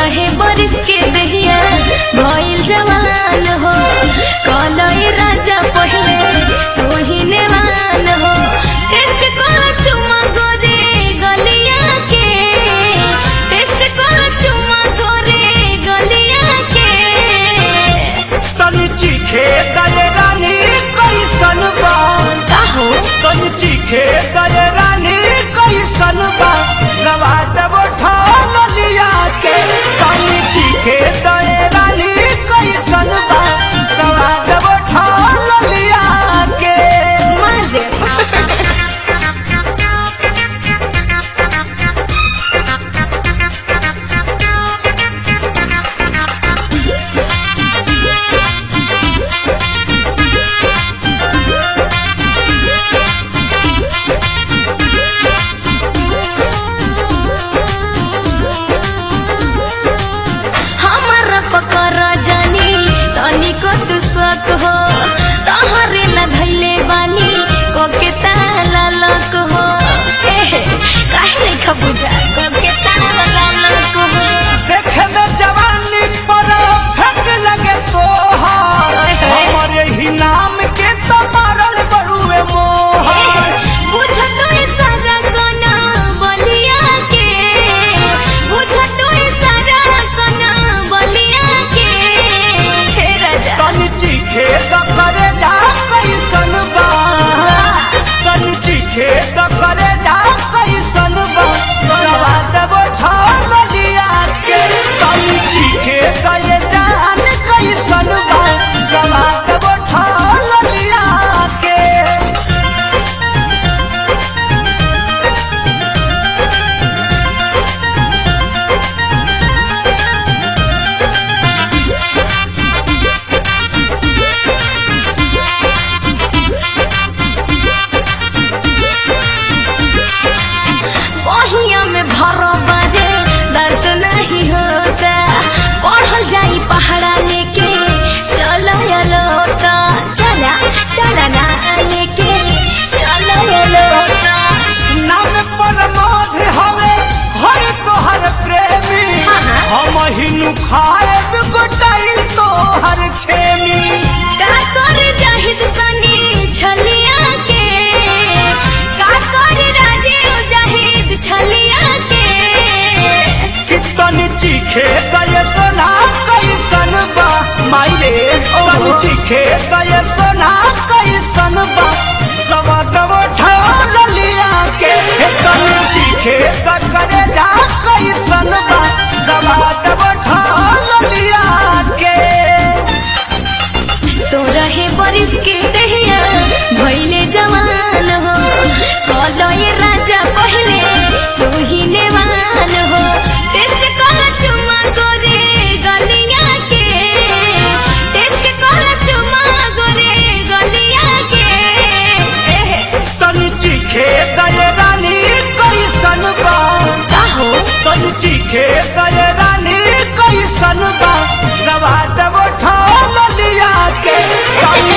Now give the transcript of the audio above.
रहे बरिस के दहिया भइल जवान हो कलई राजा पहले रोहिने मान हो टेस्ट को चुमा गोरे गलिया के टेस्ट को चुमा गोरे गलिया के तनी चीखे दले रानी कैसन बा काहो तनी चीखे दले रानी कैसन बा सवाद उठा लिया के तनी चीखे दले रानी कैसन बा सवाद उठा लिया के मार दे हमारा पकर जानी तनिको तू शक हो तहरे लगैले बानी कोके ताला लक हो एहे काहे लेखा बुझा कोके ताला लक हो देखे में जवानी पर फेंक लगे तोहार ओए होए। हमारे ही नाम के तो मारल बड़ुए मोहर बुझ तो सारा कोना बलिया के बुझ तो सारा कोना बलिया के हे राजा तनी चीखे द करे जा कैसन बा तनी चीखे द करे जा कैसन बा सवाद बैठा लिया के तनी चीखे द ये जान कैसन बा सवाद बैठा लिया के बहिया में भरो बाजे दर्द नहीं होता पढ़ल जाई पहाड़ा लेके चलो लोटा चला चला ना लेके चलो लोटा नाम पर मोध हवे हर तोहर प्रेमी हाँ, हाँ। हम हिनु खाए गोटाइल तोहर छेमी का कर जाहिद सनी छलिया के का कर राजीव जाहिद छलिया के कितन चीखे गए सोना कैसन बा मायरे तन ओहो। चीखे गए सोना कैसन बा सवदव ठाल लिया के हे तन चीखे द करे जा कैसन बा सवदव ठाल लिया के तो रहे बरिस के दहिया भइले जवान हो कलो ये राजा पहले रोहिने मान हो टेस्ट कर चुमा गोरे गलिया के टेस्ट कर चुमा गोरे गलिया के एहे, तन चीखे गए रानी कैसन बा काहो तन चीखे गए रानी कैसन बा सवाद उठा लिया के तन